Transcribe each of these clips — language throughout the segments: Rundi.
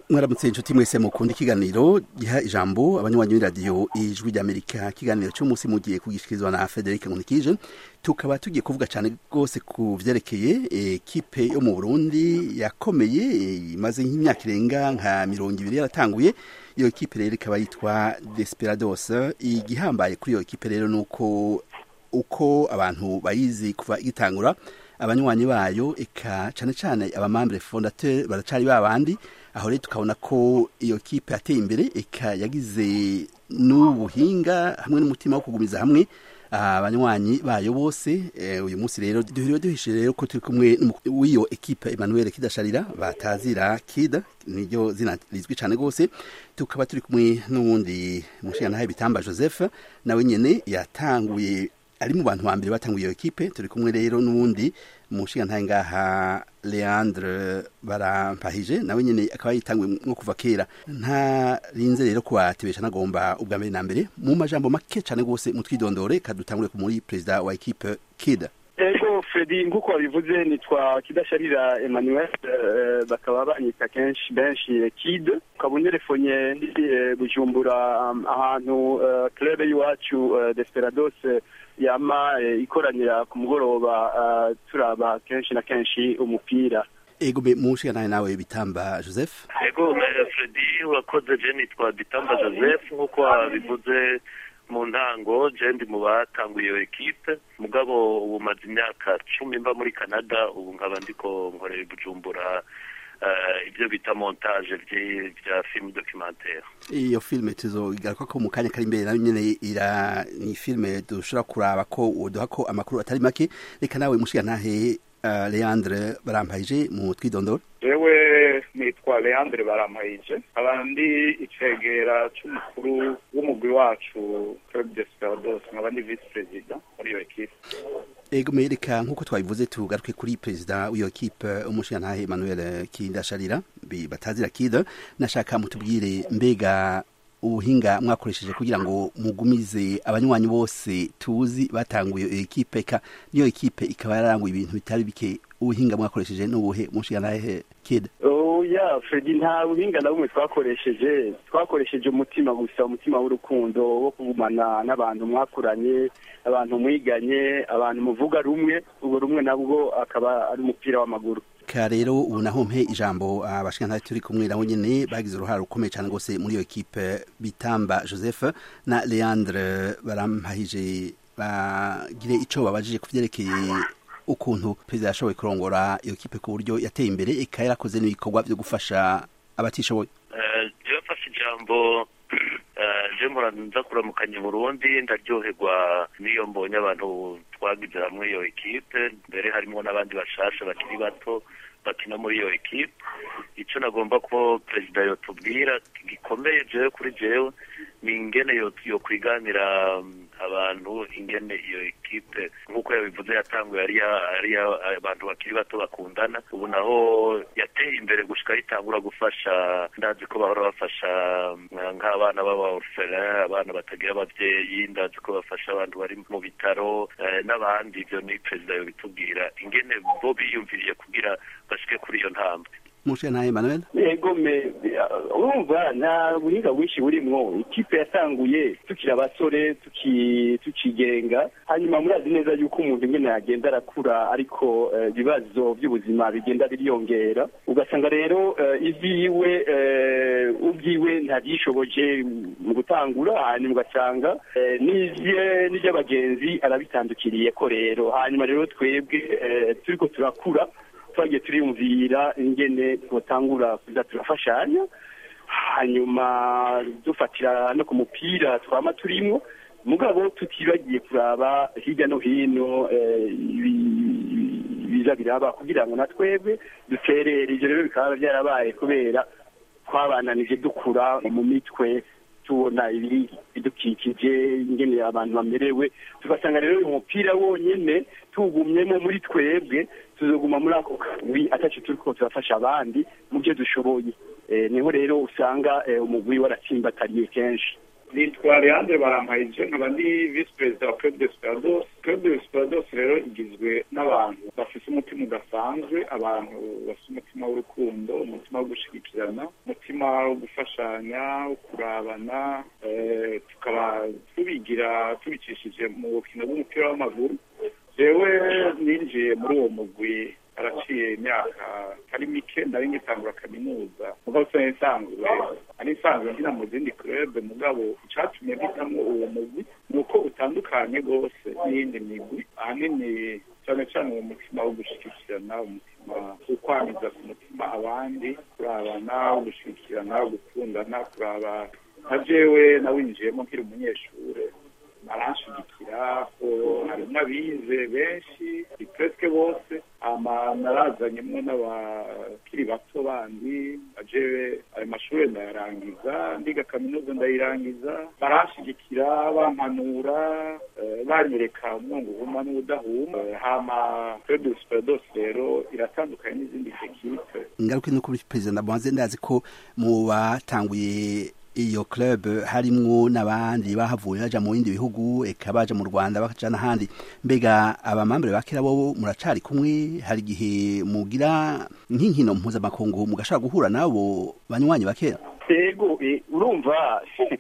mwaramutse inshuti mwese mukunda ikiganiro giha ijambo abanywanyi b'iradiyo ijwi ry'amerika ikiganiro cy'umunsi mugiye kugishikirizwa na frederic nkunikije tukaba tugiye kuvuga cyane rwose ku vyerekeye ekipe yo mu burundi yakomeye imaze nk'imyaka irenga nka mirongo ibiri yaratanguye iyo ekipe rero ikaba yitwa desperados igihambaye kuri iyo ekipe rero ni uko uko abantu bayizi kuva igitangura abanywanyi bayo eka cyane cyane abamambere fondateur baracari babandi aho rero tukabona ko iyo kipe yateye imbere eka yagize n'ubuhinga hamwe n'umutima wo kugumiza hamwe abanywanyi bayo bose uyu munsi rero duhuriwe duhishe rero ko turi kumwe w'iyo ekipe Emmanuel Kidasharira batazira Kida niryo zina rizwi cyane rwose tukaba turi kumwe n'uwundi mushinganahaye bitamba Joseph nawe nyene yatanguye ari mu bantu ba mbere batanguye iyo ekipe turi kumwe rero n'uwundi umushinga ngaha Leandre barampahije nawe nyene akaba yitanguye nko kuva kera nta rinze rero kubatebesha nagomba ubwa mbere na mbere mu majambo make cyane rwose mutwidondore kadutangure ku muri perezida wa ekipe Kida ego fredi nk'uko wabivuze nitwa kidasharira emmanuel bakaba banyita kenshi benshi kid ukaba unerefonye ndi bujumbura ahantu club y'iwacu desperados yama ikoranira ku mugoroba turaba kenshi na kenshi umupira ego be mushiga nawe nawe bitamba joseph ego fredi urakoze je nitwa bitamba joseph nk'uko wabivuze mu ntango je ndi mu batanguye iyo ekipe mugabo ubu maze imyaka cumi mba muri canada ubu nkaba ndiko nkorera i bujumbura ibyo bita montage bya film documentaire iyo filime tuzogaruka ko mu kanya kari imbere nayo nyene ira ni filime dushobora kuraba ko uduha ko amakuru atari make reka nawe mushiga ntahe uh, Leandre barampayije mu twidondoro jewe nitwa Leandre barampayije abandi icegera c'umukuru w'umugwi wacu Club Desperados nkaba ndi vice president muri iyo ekipe ego mereka nk'uko twabivuze tugaruke kuri perezida w'iyo kipe umushingantahe Emmanuel Kindasharira batazira Kida nashaka mutubwire mbega ubuhinga mwakoresheje kugira ngo mugumize abanywanyi bose tuzi batanguye iyo ekipe ka niyo ekipe ikaba yaranguye ibintu bitari bike ubuhinga mwakoresheje n'ubuhe umushingantahe Kida ya fredi nta buhinga na bumwe twakoresheje twakoresheje umutima gusa umutima w'urukundo wo kugumana n'abantu mwakuranye abantu mwiganye abantu muvuga rumwe ubwo rumwe nabwo akaba ari umupira w'amaguru ka rero ubu naho mpe ijambo abashikantari turi kumwe nabo nyene bagize uruhare rukomeye cyane rwose muri iyo ekipe bitamba joseph na leandre barampahije bagire ico babajije ku vyerekeye ukuntu perezida yashoboye kurongora iyo kipe ku buryo yateye imbere eka yarakoze n'ibikorwa byo gufasha abatishoboye jewe mfashe ijambo je nza kuramukanya burundi ndaryoherwa n'iyo mbonye abantu twagize hamwe iyo ekipe mbere harimo n'abandi bashasha bakiri bato bakina muri iyo ekipe icyo nagomba ko perezida yotubwira gikomeye jewe kuri jewe ni ingene yo kwiganira abantu ingene iyo ekipe nk'uko yabivuze yatanguye ari abantu bakiri bato bakundana ubu naho yateye imbere gushika yitangura gufasha ndazi ko bahora bafasha nk'abana b'aba orphelin abana batagira abavyeyi ndazi ko bafasha abantu bari mu bitaro n'abandi ivyo ni perezida yobitubwira ingene bo biyumviriye kugira bashike kuri iyo ntambwe mushe naye Emmanuel yego me urumva nta buhinga bwinshi burimwo ikipe yatanguye tukiri abasore tukigenga hanyuma murazi neza yuko umuntu ingene yagenda arakura ariko ibibazo by'ubuzima bigenda biriyongera ugasanga rero ivyiwe ubwiwe ntabyishoboje mu gutangura hanyuma ugasanga n'ivy'abagenzi arabitandukiriye ko rero hanyuma rero twebwe turiko turakura twagiye turiyumvira ingene twotangura kuza turafashanya hanyuma dufatira no ku mupira twama turimo mugabo tutibagiye kuraba hirya no hino biza biraba kugira ngo na twebwe duterere ivyo rero bikaba byarabaye kubera twabananije dukura mu mitwe tubona ibiri bidukikije ingene abantu bamerewe tugasanga rero uyu mupira wonyene tuwugumyemo muri twebwe tuzoguma muri ako kawi ataco turiko turafasha abandi mu byo dushoboye niho rero usanga umugwi waratsimbatariye kenshi nitwa leandre barampayije nkaba ndi visi perezida wa club desperados club desperados rero igizwe n'abantu bafise umutima udasanzwe abantu bafise umutima w'urukundo umutima wo gushigikirana umutima umutima wo gufashanya wo kurabana tukaba tubigira tubicishije mu bukino bw'umupira w'amaguru jewe ninjiye muri uwo mugwi araciye imyaka ari mike nari ngitangura kaminuza mugabo se nsanzwe ari nsanzwe nkina mu zindi club mugabo icatumye mpitamo uwo mugwi ni uko utandukanye rwose n'iyindi migwi ahanini cyane cyane uwo mutima wo gushigikirana umutima wo kwamiza ku mutima abandi kurabana wo gushigikirana wo gukundana kuraba nka jewe nawinjiyemo nkiri umunyeshure aranshigikira ko harimo abize benshi presque bose ama narazanyemo n'abakiri bato bandi ajewe ayo mashuri ndayarangiza ndiga kaminuza ndayirangiza baranshigikira bampanura banyereka umwungu uhuma n'ubudahuma hama Club Superdos rero iratandukanye n'izindi ekipe ingaruka no kuri perezida ndabanze ndazi ko mu batanguye iyo club harimwo n'abandi bahavuye baja mu bindi bihugu eka baja mu Rwanda bakaja n'ahandi mbega abamambere bakera bo muracari kumwe hari igihe mugira nk'inkino mpuzamakungu mugashaka guhura nabo banywanyi bakera ego urumva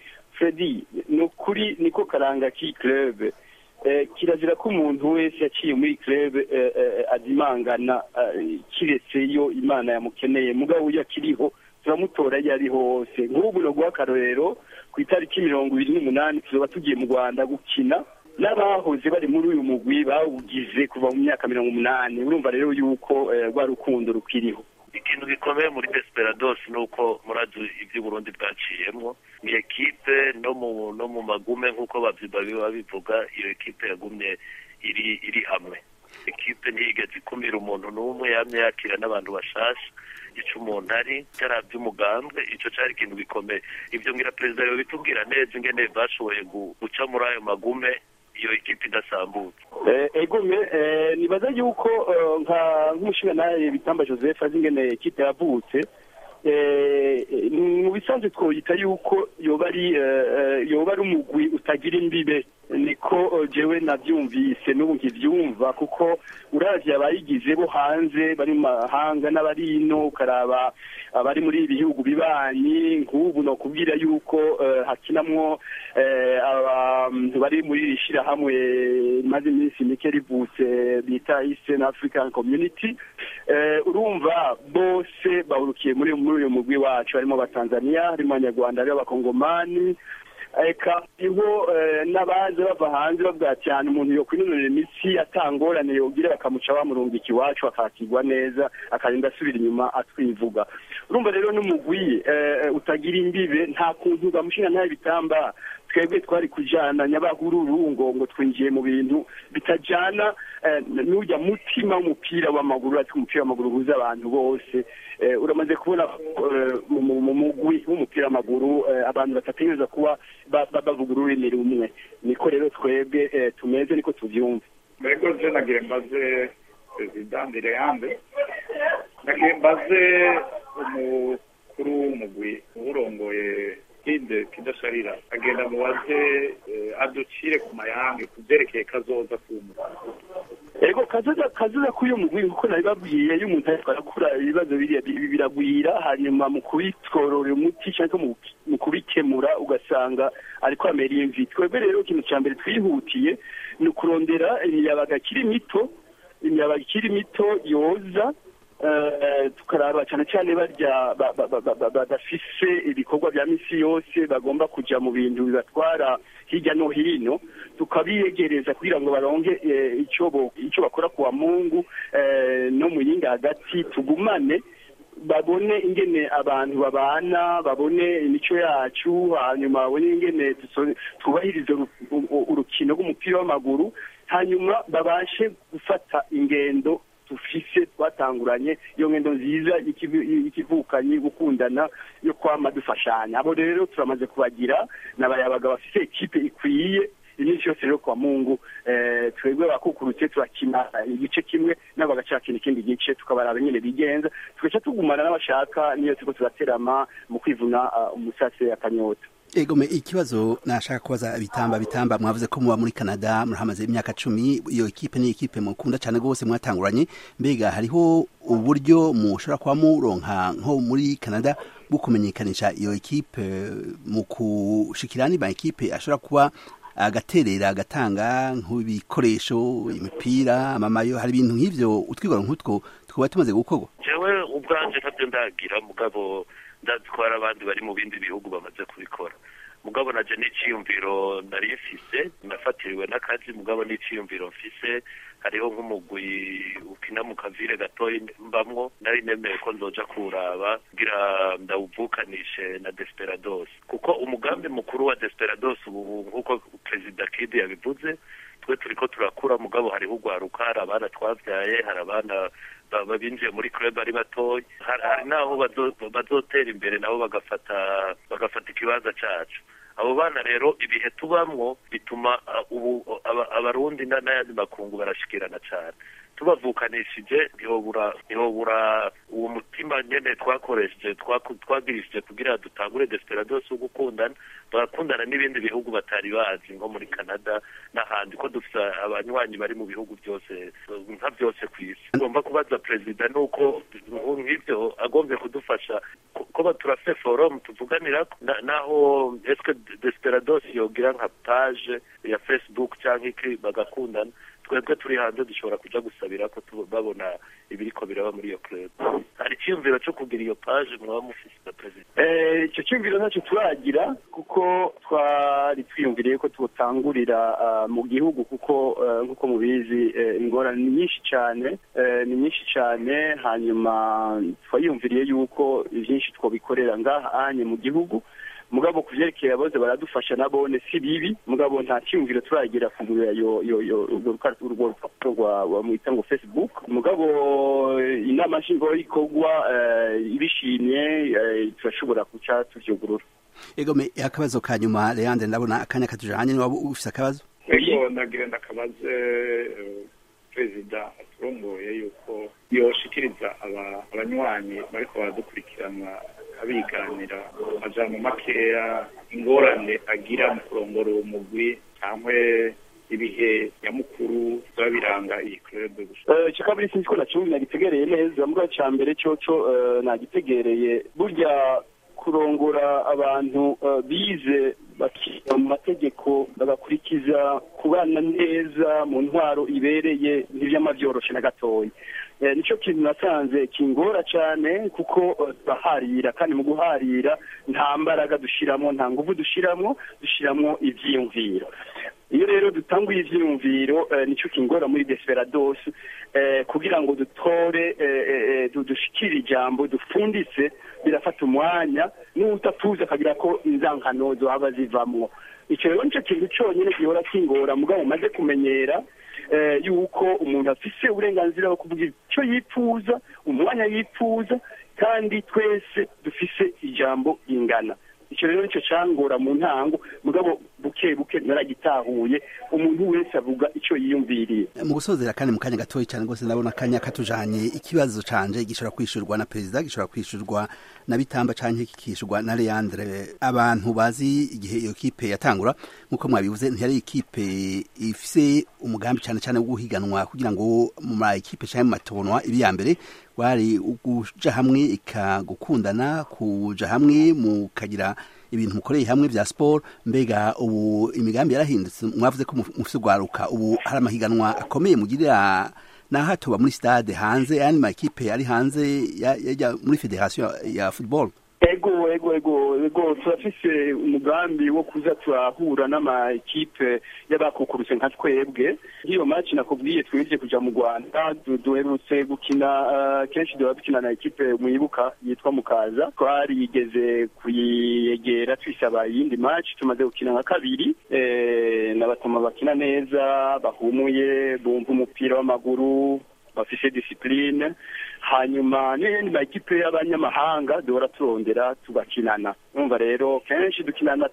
Freddy ni ukuri niko karanga k'iyi club kirazira ko umuntu wese yaciye muri club azimangana kiretse iyo imana yamukeneye mugabo uyo akiriho turamutora iyo ari hose nk'ubu no guha akarorero ku itariki mirongo ibiri n'umunani tuzoba tugiye mu rwanda gukina n'abahoze bari muri uyu mugwi bawugize kuva mu myaka mirongo umunani urumva rero yuko rwa rukundo rukiriho ikintu gikomeye muri desperados ni uko murazi ibyo Burundi bwaciyemo ni ekipe no mu no mu magume nk'uko babiba bivuga iyo ekipe yagumye iri iri hamwe ekipe ntiyigeze ikumira umuntu n'umwe yamye yakira n'abantu bashasha ico umuntu ari cyarabye umugambwe ico cari ikintu gikomeye ibyo ngira perezida yo bitubwira neza ingene bashoboye guca muri ayo magume iyo ekipe idasambutse egome nibaza yuko nka nk'umushingantahe bitamba joseph azi ingene ekipe yavutse mu bisanzwe twoyita yuko yoba ari yoba ari umugwi utagira imbibe niko jewe nabyumvise n'ubu nkibyumva kuko uravye abayigize bo hanze bari mu mahanga n'abari ino ukaraba abari muri ibi bihugu bibanyi nk'ubu no kubwira yuko hakinamwo abantu bari muri iri shirahamwe maze iminsi mike rivutse bita Eastern African Community urumva bose bahurukiye muri muri uyu mugwi wacu harimo abatanzania harimo abanyarwanda harimo abakongomani eka hariho n'abaje bava hanze bavuga cyane umuntu yo kwinonora imitsi atangorane yogira bakamuca bamurungika iwacu akakirwa neza akarinda asubira inyuma atwivuga urumva rero n'umugwi utagira imbibe nta kuntu bamushinga ntayo bitamba twebwe twari kujana nyabahururu ngo ngo twinjiye mu bintu bitajana n'ujya mutima w'umupira w'amaguru ati umupira w'amaguru uhuza abantu bose uramaze kubona mu mugwi w'umupira w'amaguru abantu batategereza kuba bavuga ururimi rumwe niko rero twebwe tumeze niko tubyumva mbego je nagiye mbaze perezida ndireyande nagiye mbaze umukuru w'umugwi uwurongoye kide kidasharira agenda mubaze aducire ku mayange ku byerekeye kazoza k'umugwi ego kazoza kazoza k'uyu mugwi nkuko nabibabwiye iyo umuntu ariko arakura ibibazo biriya biragwira hanyuma mu kubitworora umuti cyangwa mu kubikemura ugasanga ariko amera imvi twebwe rero ikintu cya mbere twihutiye ni ukurondera imiyabaga ikiri mito imiyabaga ikiri mito yoza tukaraba cyane cyane barya badafise ibikorwa bya misi yose bagomba kujya mu bintu bibatwara hirya no hino tukabiyegereza kugira ngo baronke icyo bakora ku wa mungu no mu yindi hagati tugumane babone ingene abantu babana babone imico yacu hanyuma babone ingene twubahirize urukino rw'umupira w'amaguru hanyuma babashe gufata ingendo dufise twatanguranye iyo ngendo nziza y'ikivukanyi gukundana yo kwama dufashanya abo rero turamaze kubagira n'abayabaga bafise ikipe ikwiye iminsi yose rero kwa mungu twebwe bakukurutse turakina igice kimwe nabo bagacakina ikindi gice tukabaraba nyine bigenza tugaca tugumana n'abashaka niyo turiko turaterama mu kwivuna umusase akanyota egome ikibazo nashaka kubaza bitamba bitamba mwavuze ko muba muri Canada murahamaze imyaka cumi iyo ekipe ni ekipe mukunda cyane rwose mwatanguranye mbega hariho uburyo mushobora kuba muronka nko muri Canada bwo kumenyekanisha iyo ekipe mu kushikira niba ekipe ashobora kuba agaterera agatanga nk'ibikoresho imipira amamayo hari ibintu nk'ivyo utwigoro nk'utwo twaba tumaze gukorwa jewe ubwanje ntabyo ndagira mugabo ndatwara abandi bari mu bindi bihugu bamaze kubikora mugabo naje n'iciyumviro nari mfise nafatiriwe n'akazi mugabo n'iciyumviro mfise hariho nk'umugwi ukina mu kavire gatoyi mbamwo nari nemeye ko nzoja kuraba kugira ndawuvukanishe na Desperados kuko umugambi mukuru wa Desperados ubu nk'uko perezida Kid yabivuze twe turiko turakura mugabo hariho urwaruka hari abana twavyaye hari abana babinjiye muri club ari batoyi hari naho bazotera imbere nabo bagafata bagafata ikibanza cacu abo bana rero ibihe tubamwo bituma ubu abarundi n'ayandi makungu barashikirana cyane tubavukanishije ntihobura ntihobura uwo mutima nyene twakoresheje twagirishije kugira dutangure Desperados wo gukundana barakundana n'ibindi bihugu batari bazi nko muri Canada n'ahandi ko dufite abanywanyi bari mu bihugu byose nka byose ku isi tugomba kubaza perezida nuko nk'ibyo agombye kudufasha ko turafite forum tuvuganira naho eske Desperados yogira nka page ya Facebook cyangwa iki bagakundana twebwe turi hanze dushobora kuja gusabira ko babona ibiriko biraba muri iyo club hari icyumviro cyo kugira iyo page mwaba mufise na president eh icyo cyumviro ntacyo turagira kuko twari twiyumviriye ko tutangurira mu gihugu kuko nk'uko mubizi ingorane ni nyinshi cyane ni nyinshi cyane hanyuma twayumviriye yuko byinshi twobikorera ngaha anye mu gihugu mugabo ku vyerekeye abaze baradufasha nabone si bibi mugabo nta cyumviro turagira kugurira yo yo yo urwo rupapuro rwa mwita ngo facebook mugabo inama nshingwabikorwa ibishimye turashobora kuca tuvyugurura egome akabazo ka nyuma leandre ndabona akanya katujanye niba ufise akabazo ego nagira ndakabaze perezida aturongoye yuko yoshikiriza abanywanyi bariko baradukurikirana abiganira amajambo makeya ingorane agira mu kurongora uwo mugwi cyangwa ibihe nyamukuru biba biranga iyi club gusa icyo kabiri sinzi ko nacumbi nagitegereye neza mbwa cya mbere coco nagitegereye burya kurongora abantu bize bakiga mu mategeko bagakurikiza kubana neza mu ntwaro ibereye ntibyama byoroshe na gatoya nicyo kintu nasanze kingora cyane kuko turaharira kandi mu guharira nta mbaraga dushyiramo nta nguvu dushyiramo dushyiramo ibyiyumviro iyo rero dutanguye ibyiyumviro nicyo kingora muri Desperados kugira ngo dutore dushikire ijambo dupfunditse birafata umwanya n'utatuzi akagira ko inzankano zohaba zivamwo icyo rero nicyo kintu cyonyine gihora kingora mugabo umaze kumenyera yuko umuntu afise uburenganzira bwo kuvuga icyo yifuza umwanya yifuza kandi twese dufise ijambo ingana icyo rero nicyo cyangora mu ntango mugabo buke buke naragitahuye umuntu wese avuga icyo yiyumviriye mu gusozera kandi mu kanya gatoya cyane rwose ndabona akanya katujanye ikibazo canje gishobora kwishurwa na perezida gishobora kwishurwa na bitamba canke kikishurwa na leandre abantu bazi igihe iyo kipe yatangura nk'uko mwabivuze ntiyari ikipe ifise umugambi cyane cyane wo guhiganwa kugira ngo mu ma ekipe canke mu matonwa ibi ya mbere wari ukuja hamwe ikagukundana kuja hamwe mukagira ibintu mukoreye hamwe vya sport mbega ubu imigambi yarahindutse mwavuze ko mufise urwaruka ubu hari amahiganwa akomeye mugirira naho tuba muri stade hanze yani makipe ari hanze yajya muri federation ya football ego ego ego ego turafise umugambi wo kuza turahura n'amakipe y'abakukurutse nka twebwe nk'iyo match nakubwiye twibye kuja mu rwanda duherutse gukina kenshi duba dukina na ekipe mwibuka yitwa mukaza twarigeze kuyegera twisaba iyindi match tumaze gukina nka kabiri n'abatuma bakina neza bahumuye bumva umupira w'amaguru bafise discipline hanyuma n'iyindi makipe y'abanyamahanga duhora turondera tugakinana numva rero kenshi dukinana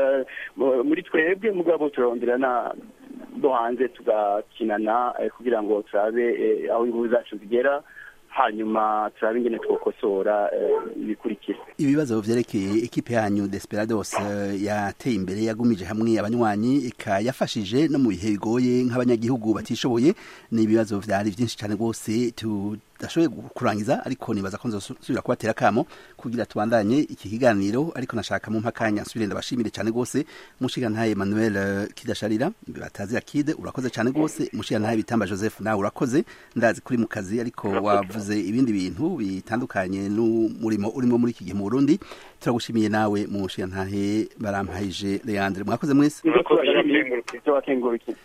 muri twebwe mugabo turondera na bo hanze tugakinana kugira ngo turabe aho ingufu zacu zigera hanyuma turabe ingene twokosora ibikurikira ibibazo vyerekeye ekipe yanyu Desperados yateye imbere yagumije hamwe abanywanyi ika yafashije no mu bihe bigoye nk'abanyagihugu batishoboye ni ibibazo vyari vyinshi cane rwose tudashoboye kurangiza ariko nibaza ko nzosubira kubatera akamo kugira tubandanye iki kiganiro ariko nashaka mu mpakanya nsubire ndabashimire cyane gose mushigantahe Emmanuel eh, Kidasharira batazira Kide urakoze cyane gose mushigantahe Bitamba Joseph nawe urakoze ndazi kuri mu kazi ariko wavuze ibindi bintu bitandukanye n'umurimo urimo muri iki gihe mu Burundi turagushimiye nawe mushigantahe barampayije Leandre mwakoze mwese Ivyo tubashimiye, ivyo wakengurukiye